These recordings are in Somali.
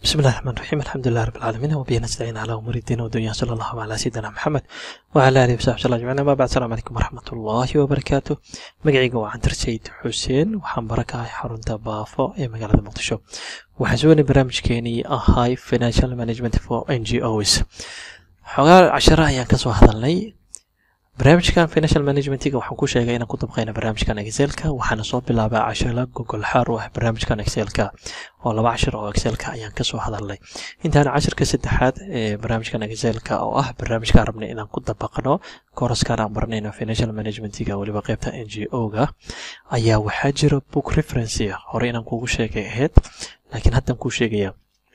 بسم الله الرحمن الرحيم الحمد لله رب العالمين وبه نستعين على امور الدين والدنيا صلى الله على سيدنا محمد وعلى اله وصحبه وسلم اجمعين اما بعد السلام عليكم ورحمه الله وبركاته magacayga waa cantar sayid xuseen waxaan barakahay xarunta baafo ee magaalada muqdisho waxaan suganay barnaamijkeenii ahay financial management for n g os xogaa cashara ayaan kasoo hadalnay barnaamijkan financial managementiga waxaan ku sheegay inaan ku dabqayna barnaamijkan excelka waxaana soo bilaabaa cashara gogol xaar u ah barnaamijkan excelka oo laba cashir oo excelka ayaan kasoo hadalnay intaana cashirka saddexaad ee barnaamijkan excelka oo ah barnaamijkaan rabnay inaan ku dabaqno koraskaan aan baranayno financial managementiga weliba qeybta n g o ga ayaa waxaa jira book referencia hore inaan kugu sheegay ahayd laakiin haddan kuu sheegaya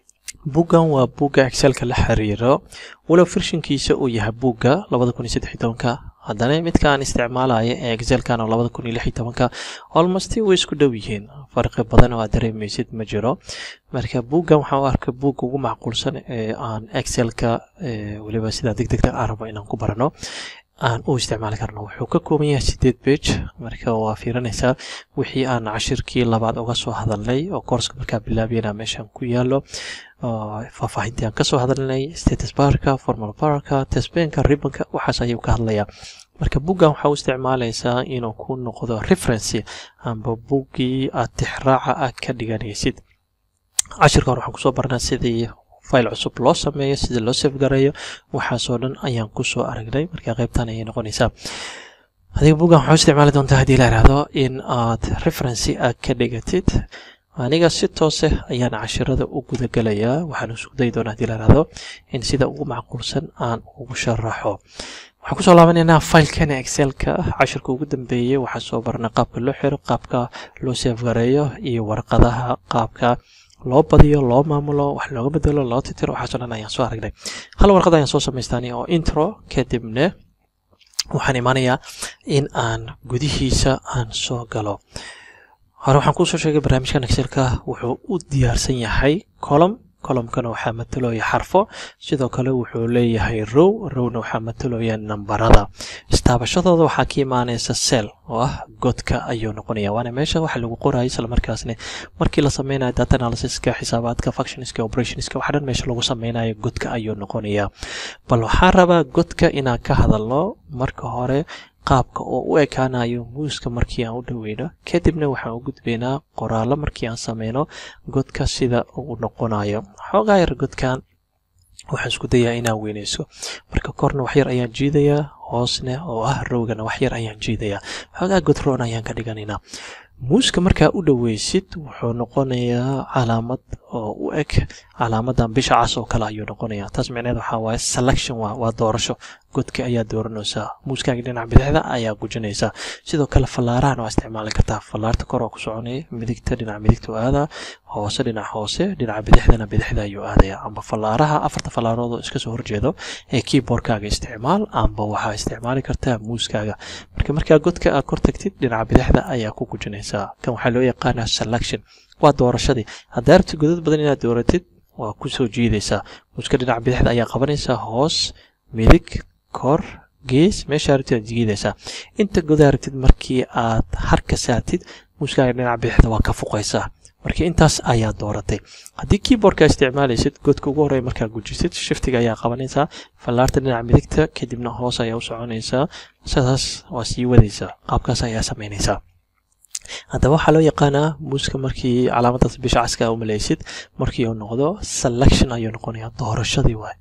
buggan waa bugga excelka la xiriiro walow firshinkiisa uu yahay bugga labada kun iyo saddex iyo tobanka haddana midka aan isticmaalaya ee excelkan oo labada kun iyo lix iyo tobanka almost way isku dhow yihiin farqi badan oo aad dareemaysid ma jiro marka buggan waxaan u arkay bugga ugu macquulsan ee aan excelka weliba sidaa deg degta aan rabo inaan ku barano aan u isticmaali karno wuxuu ka kooban yahay sideed bage marka waa fiiranaysaa wixii aan cashirkii labaad uga soo hadalnay oo koorska markaa bilaabiyana meeshan ku yaalo faahfaahintii aan kasoo hadalnay status barka formal barka tesbenka ribanka waxaas ayuu ka hadlayaa marka buggan waxaa u isticmaalaysaa inuu ku noqdo referency amba buggii aad tixraaca ah ka dhiganaysid cashirka hore waxaan kusoo barnaa sidii file cusub loo sameeyo sida loo safgareeyo waxaasoo dhan ayaan kusoo aragnay marka qaybtan ayay noqonaysaa adiga buggan waxaa u isticmaali doontaa haddii la ihahdo in aad referency aad ka dhigatid aniga si toose ayaan cashirada u gudagelayaa waxaan isku dayi doonaa hadii la ihahdo in sida ugu macquulsan aan ugu sharaxo waxaan kusoo laabanaynaa filekana excelka cashirka ugu dambeeyey waxaan soo barnay qaabka loo xiro qaabka loo safgareeyo iyo warqadaha qaabka loo badiyo loo maamulo wax looga bedelo loo titiro waxaasoo dhan ayaan soo aragnay hal warqad ayaan soo samaystani oo intro kadibna waxaan imaanayaa in aan gudihiisa aan soo galo hore waxaan kuusoo sheegay barnaamijkan excelka wuxuu u diyaarsan yahay colom colomkana waxaa matalooya xarfo sidoo kale wuxuu leeyahay row rowna waxaa matalooya nambarada istaabashadooda waxaa ka imaanaysa sel oo ah godka ayuu noqonaya waana meesha waxa lagu qoraayo isla markaasna markii la sameynayo data analysiska xisaabaadka functionska operationska waxa dhan meesha lagu sameynayo godka ayuu noqonaya bal waxaan rabaa godka inaan ka hadalno marka hore qaabka oo u ekaanayo muuska markii aan u dhaweyno kadibna waxaan u gudbaynaa qoraallo markii aan sameyno godka sida uu noqonayo xoogaa yar godkan waxaan isku dayaa inaan weynayso marka korna waxyar ayaan jiidayaa hoosne oo ah rowgana waxyar ayaan jiidayaa xoogaa godroon ayaan ka dhiganaynaa muuska markaa u dhaweysid wuxuu noqonayaa calaamad oo u eg calaamadan bisha cas oo kale ayuu noqonayaa taas micneed waxaa waaye selection waa doorasho godka ayaa dooranaysaa muuskaaga dhinaca bidixda ayaa gujinaysaa sidoo kale fallaarahan waa isticmaali kartaa fallaarta kor oo ku soconaya midigta dhinaca midigta u aadaa hoose dhinaca hoose dhinaca bidixdana bidixda ayuu aadaya amba fallaaraha afarta fallaarood oo iska soo horjeedo ee keyboardkaaga isticmaal amba waxaa isticmaali kartaa muuskaaga marka markaa godka aad kor tagtid dhinaca bidixda ayaa ku gujinaysaa kan waxaa loo yaqaanaa selection waa doorashadii haddaa rabtid godad badan inaad dooratid waa kusoo jiidaysaa muuska dhinaca bidixda ayaa qabanaysaa hoos midig kor gees meeshaa rabtid aad jiidaysaa inta godaa rabtid markii aad harka saartid muuskaaga dhinaca bidixda waa ka fuqaysaa marka intaas ayaa dooratay haddii keyboardka isticmaalaysid godka ugu horreya markaa gujisid shiftiga ayaa qabanaysaa fallaarta dhinaca midigta kadibna hoos ayaa u soconaysaa sidaas waa sii wadaysaa qaabkaas ayaa samaynaysaa haddaba waxaa loo yaqaanaa muuska markii calaamadaas bisha caska u malaysid markii uu noqdo selection ayuu noqonayaa doorashadii waay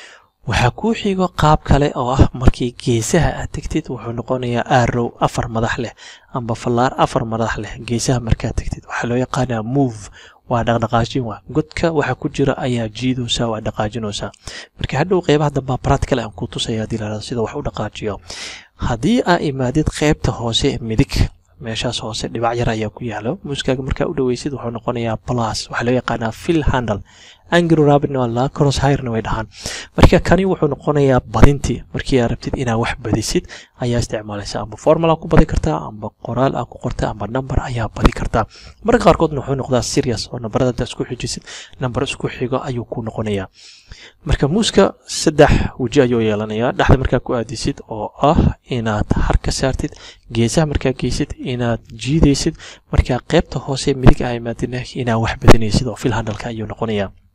waxaa kuu xigo qaab kale oo ah markii geesaha aad tegtid wuxuu noqonayaa arrow afar madax leh amba fallaar afar madax leh geesaha markaad tegtid waxaa loo yaqaanaa move waa dhaqdhaqaajin waa godka waxa ku jira ayaa jiidaysaa waa dhaqaajinaysaa marka hadhow qeybaha dambaa practical aan ku tusaya hadii la sida wax u dhaqaajiyo haddii aa imaadid qeybta hoose midig meeshaas hoose dhibac yar ayaa ku yaalo muuskaaga markaa u dhaweysid wuxuu noqonayaa plus waxaa loo yaqaanaa fill handle angry rabbitna waa laa cross hirena way dhahaan marka kani wuxuu noqonayaa badintii markii aad rabtid inaad wax badisid ayaa isticmaalaysa amba formal aa ku badi kartaa amba qoraal aa ku qorta amba number ayaa badi kartaa marka qaarkoodna wuxuu noqdaa serious oo nambarada intaa isku xijisid nambar isku xigo ayuu ku noqonayaa marka muuska saddex weji ayuu yeelanayaa dhexda markaa ku aadisid oo ah inaad har ka saartid geesaha markaa geysid inaad jiidaysid markaa qeybta hoose midig aa imaadina inaad wax badinaysid oo fil handalka ayuu noqonayaa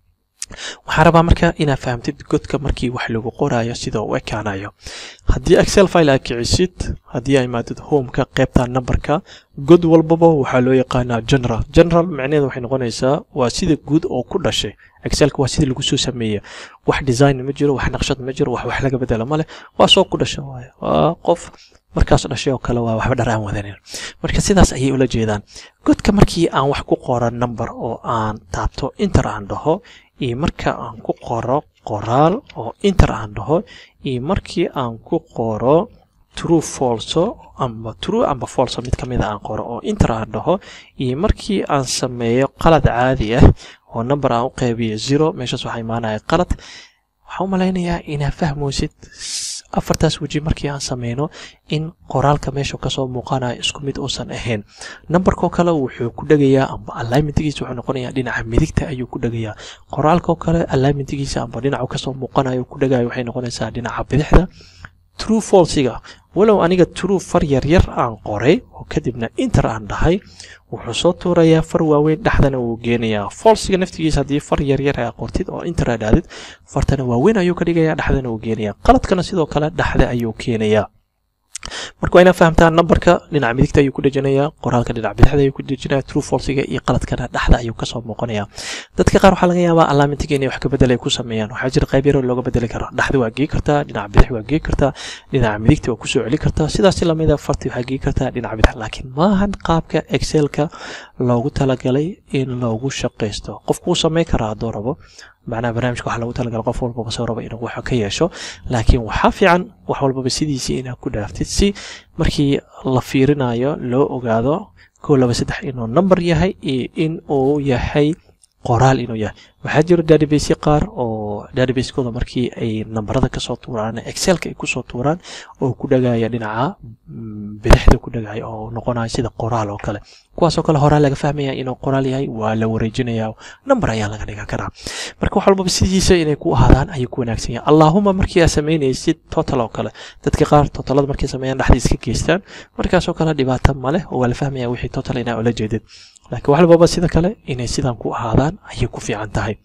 waxaan rabaa marka inaad fahamtid godka markii wax lagu qoraayo sida u ekaanayo haddii excel file aad kicisid haddii ay imaadid homeka qaybta numberka god walbaba waxaa loo yaqaanaa general general macnaheedu waxay noqonaysaa waa sida guud oo ku dhashay excelka waa sidii lagu soo sameeyey wax design ma jiro wax naqshad ma jiro wax wax laga bedela ma leh waa soo ku dhasha waaye waa qof markaas dhashay oo kale waa waxba dhar aan wadanin marka sidaas ayay ula jeedaan godka markii aan wax ku qoro number oo aan taabto inter aan dhaho iyo marka aan ku qoro qoraal oo inter aan dhaho iyo markii aan ku qoro true falso amba true amba falso mid ka mida aan qoro oo inter aan dhaho iyo markii aan sameeyo qalad caadi ah oo number aan u qaybiyo zero meeshaas waxaa imaanaya qalad waxaan u malaynayaa inaad fahmaysid afartaas weji markii aan sameyno in qoraalka meesha kasoo muuqanayo isku mid uusan ahayn numberkoo kale wuxuu ku dhegayaa amba alignmentigiisa wuxuu noqonayaa dhinaca midigta ayuu ku dhegayaa qoraalkoo kale alignmentigiisa amba dhinacu kasoo muuqanayo ku dhegayo waxay noqonaysaa dhinaca bidixda true falsiga walow aniga true far yaryar aan qoray oo kadibna inter aan dhahay wuxuu soo tuurayaa far waaweyn dhexdana wuu geenayaa falsiga naftigiisa haddii far yaryar aa qortid oo inter aa dhahdid fartana waaweyn ayuu ka dhigayaa dhexdana wuu geenayaa qaladkana sidoo kale dhexda ayuu keenayaa marka waa inaad fahamtaa numberka dhinaca midigta ayuu ku dhejinayaa qoraalka dhinaca bidixda ayuu ku dhejinayaa true falsiga iyo qaladkana dhexda ayuu kasoo muuqanayaa dadka qaar waxaa laga yaabaa alaamentiga inay wax ka bedel ay ku sameeyaan waxaa jira qayb yaroo looga bedeli karo dhexda waa gei kartaa dhinaca bidix waa gei kartaa dhinaca midigta waa kusoo celi kartaa sidaas lamida farti waxaa gei kartaa dhinaca bidix laakiin maahan qaabka excelka loogu talagalay in loogu shaqaysto qofku wuu sameyn karaa hadduu rabo macnaha barnaamijka waxaa loogu talagalay qof walbaba soo raba inuu wax ka yeesho laakiin waxaa fiican wax walbaba sidiisii inaad ku dhaaftid si markii la fiirinayo loo ogaado kow laba saddex inuu number yahay iyo in uu yahay qoraal inuu yahay waxaa jiro database qaar oo database-kooda markii ay nambarada kasoo tuuraan excelka ay kusoo tuuraan oo ku dhagaya dhinaca bidixda ku dhagaya oo noqonaya sida qoraal oo kale kuwaasoo kale horaa laga fahmaya inuu qoraal yahay waa la wareejinaya number ayaa laga dhigan karaa marka wax walbaba sidiisa inay ku ahaadaan ayuu ku wanaagsan yahay allahuma markii aad samaynaysid total oo kale dadka qaar totalada markay sameeyaan dhexda iska geystaan markaasoo kale dhibaato maleh oo waa la fahmaya wixii total inaa ula jeedid laakiin wax walbaba sida kale inay sidan ku ahaadaan ayay ku fiican tahay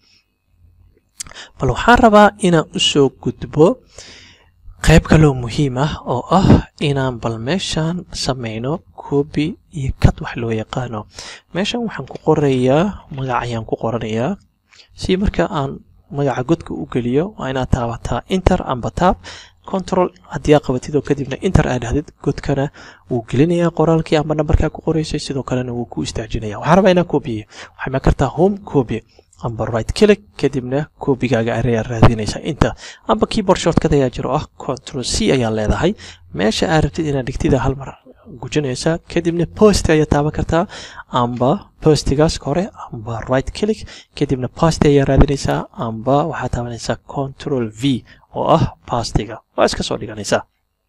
bal waxaan rabaa inaan usoo gudbo qayb kaloo muhiim ah oo ah inaan bal meeshan sameyno coobi iyo kad wax loo yaqaano meeshan waxaan ku qorayaa magac ayaan ku qoranayaa si marka aan magaca godka u geliyo waa inaad taabataa inter amba taab control haddii aa qabatid oo kadibna inter aad dhahdid godkana wuu gelinayaa qoraalkii amba nambarkaa ku qoraysay sidoo kalena wuu ku istaajinaya waxaan rabaa inaan koobiye waxay ma kartaa home copy amba right click kadibna koobigaaga ayaa raadinaysa inta amba keyboard shortcut ayaa jiro ah control c ayaa leedahay meesha aad rabtid inaad dhigtida hal mar gujinaysaa kadibna post ayaa taaban kartaa amba postigaas hore amba right click kadibna post ayaa raadinaysaa amba waxaad taabanaysaa control v oo ah pastiga waa iska soo dhiganaysaa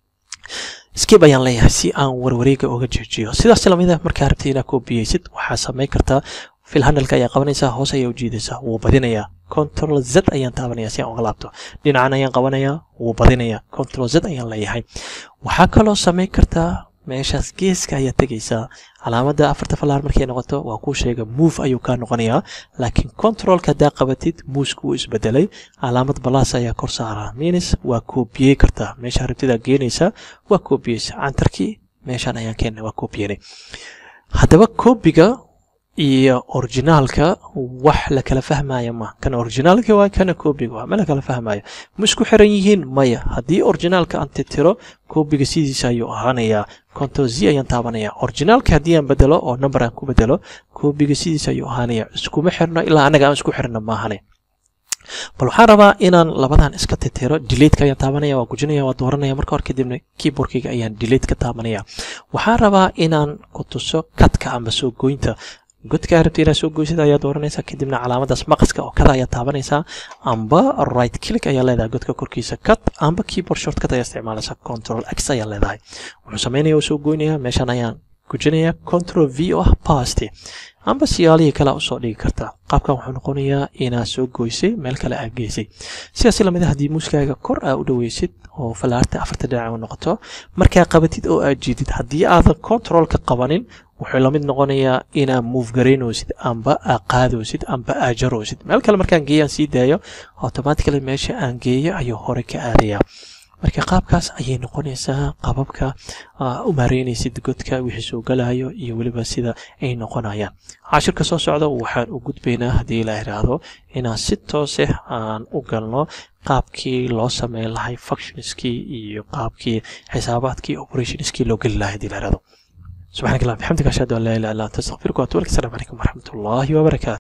skib ayaan leeyahay si aan warwareega uga jeejiyo sidaas lamida markaa rabtid inaad koobiyeysid waxaa samayn kartaa fil handalka ayaa qabanaysaa hoos ayaa u jiidaysaa wuu badinayaa control z ayaan taabanaya si aan uga laabto dhinacan ayaan qabanayaa wuu badinayaa control z ayaan leeyahay waxaa kaloo samayn kartaa meeshaas geeska ayaa tegaysaa calaamadda afarta falaar markay noqoto waa kuu sheega move ayuu kaa noqonayaa laakiin controlka haddaa qabatid muuska wuu isbedelay calaamad balaas ayaa kor saaraa minis waa koobiyey kartaa meesha rabtidaa geenaysaa waa koobiyeysa cantarkii meeshaan ayaan keena waa koobiyenay haddaba koobiga iyo orijinaalka wax la kala fahmaya ma kan orijinaalka waa kana koobiga waa ma la kala fahmayo ma isku xiran yihiin maya haddii orijinaalka aan titiro koobiga sidiisa ayuu ahaanayaa control z ayaan taabanaya orijinaalka haddii aan bedelo oo number aan ku bedelo koobiga sidiisa ayuu ahaanaya iskuma xirno ilaa anaga aan isku xirno maahane bal waxaan rabaa inaan labadan iska titiro delateka ayaan taabanaya waa gujinaya waa dooranaya marka hore kadibna keyboardkayga ayaan delate ka taabanaya waxaan rabaa inaan ku tuso kadka amba soo goynta godka aad rabta inaad soo goysid ayaa dooranaysaa kadibna calaamadaas maqaska oo kada ayaa taabanaysaa amba right click ayaa leedahay godka korkiisa cut amba keyboard shortcut ayaa isticmaalaysaa control x ayaa leedahay wuxuu sameynaya oo soo goynaya meeshan ayaan gujinaya control v oo ah past amba siyaalihii kale usoo dhigi kartaa qaabkan wuxuu noqonayaa inaad soo goysay meel kale aad geysay sidaas lamid haddii muuskaaga kor aa u dhaweysid oo falaarta afarta dhinac u noqoto markaa qabatid oo aad jiidid haddii aadan controlka qabanin wuxuu lamid noqonayaa inaad move garaynoosid amba aad qaadoosid amba aad jaroosid meel kale markaan geeyaan sii daayo automatically meesha aan geeyo ayuu hore ka aadayaa marka qaabkaas ayay noqonaysaa qababka u maareynaysid godka wixii soo galayo iyo weliba sida ay noqonayaan cashirka soo socda waxaan u gudbaynaa haddii la iraahdo inaan si toose aan u galno qaabkii loo sameyn lahay functionskii iyo qaabkii xisaabaadkii operationskii loo geli lahay haddii la iraahdo سبحانك اللهم وبحمدك أشهد أن لا إله إلا أنت أستغفرك وأتوب إليك السلام عليكم ورحمة الله وبركاته